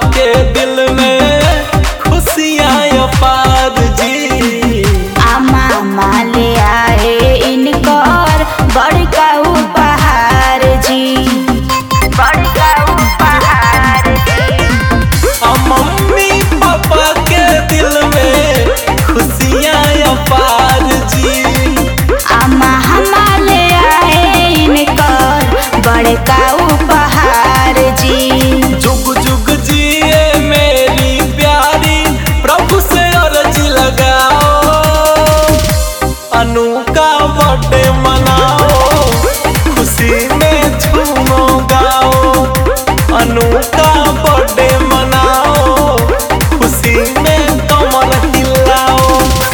के दिल में खुशियाँ अपार जी आमा माले आए इनकर बड़का उपहार जी बड़का उपहार जी आ मम्मी पापा के दिल में खुशियाँ अपार जी आमा हमाले आए इनकर बड़का उपहार जी जुग जुग जिए मेरी प्यारी प्रभु से अर्जी लगाओ अनु का बर्थडे मनाओ खुशी में झूमो गाओ अनु का बर्थडे मनाओ खुशी में कमर हिलाओ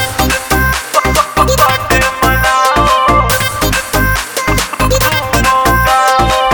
बर्थडे मनाओ झूमो गाओ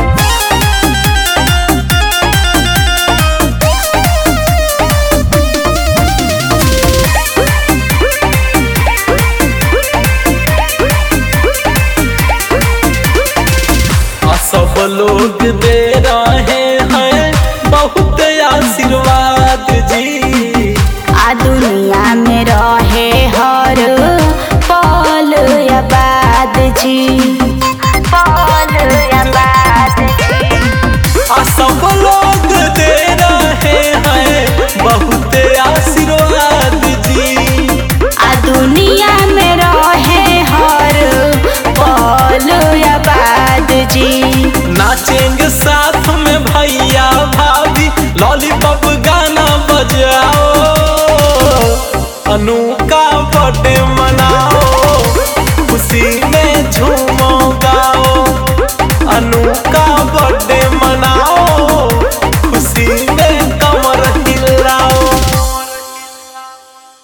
आ सब लोग दे रहे हैं बहुत आशीर्वाद जी आ दुनिया में रहे हर पल आबाद जी पल आबाद जी आ सब लोग दे रहे हैं बहुत आशीर्वाद जी आ दुनिया में रहे हर पल आबाद जी नाचेंगे साथ में भैया भाभी लॉलीपॉप गाना बजाओ अनु का बर्थडे